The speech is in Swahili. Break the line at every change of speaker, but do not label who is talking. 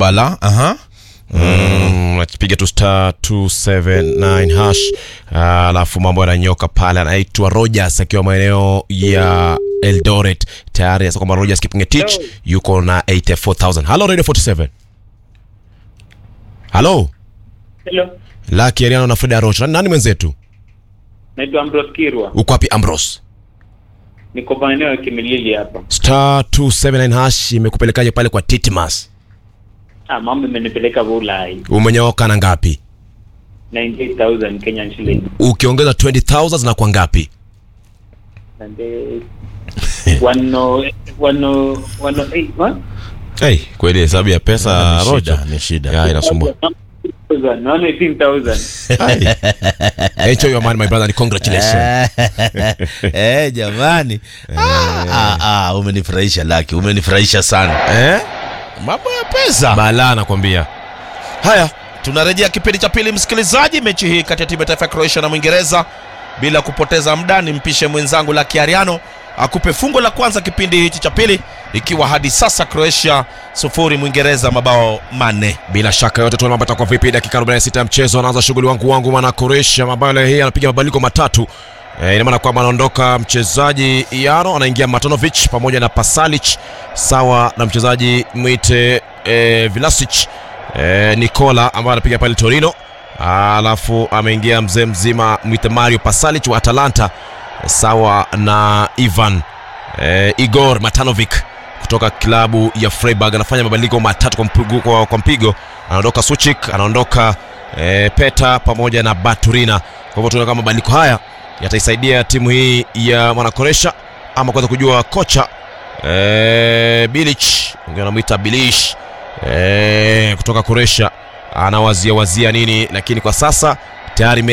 bala aha Mm, nakipiga tu star 279 hash Ah, alafu mambo yananyoka pale anaitwa rogers akiwa maeneo ya eldoret tayari sasa kwamba rogers kipingetich yuko na 84000 halo radio 47 halo
Hello.
laki ariano na freda roch nani mwenzetu
Naitwa Ambrose Kirwa.
uko wapi ambros
Niko maeneo ya Kimilili hapa.
star 279 hash imekupelekaje pale kwa titmas
Ah, mambo imenipeleka Ulai.
umenyooka na ngapi
98,000 Kenyan shilling.
ukiongeza 20000 zinakuwa ngapi
And uh, one oh, one oh, one oh eight, what?
hey, kweli hesabu ya pesa
Ni
rocha
shida, ni shida.
ya inasumbua
118,000.
enjoy your money my brother and congratulations
eh, jamani ah, ah, ah, umenifurahisha laki umenifurahisha sana
eh
mambo ya pesa
bala nakwambia
haya tunarejea kipindi cha pili msikilizaji mechi hii kati ya timu ya taifa ya croatia na mwingereza bila kupoteza muda nimpishe mwenzangu la kiariano akupe fungo la kwanza kipindi hichi cha pili ikiwa hadi sasa croatia sufuri mwingereza mabao manne
bila shaka yote tuone mambo yatakuwa vipi dakika 46 ya mchezo anaanza shughuli wangu wangu mwana koresha mabao leo hii anapiga mabadiliko matatu e, ina maana kwamba anaondoka mchezaji yano anaingia matanovic pamoja na pasalic sawa na mchezaji mwite e, vilasic e, nicola ambaye anapiga pale torino alafu ameingia mzee mzima mwite mario pasalic wa atalanta sawa na ivan e, igor matanovic kutoka klabu ya Freiburg anafanya mabadiliko matatu kwa mpigo, kwa, kwa mpigo. Anaondoka Suchik, anaondoka e, Peta pamoja na Baturina. Kwa hivyo tunaona kama mabadiliko haya yataisaidia timu hii ya Mwanakoresha ama kuweza kujua kocha e, Bilic, wengine wanamwita Bilish e, kutoka Koresha anawazia wazia nini, lakini kwa sasa tayari me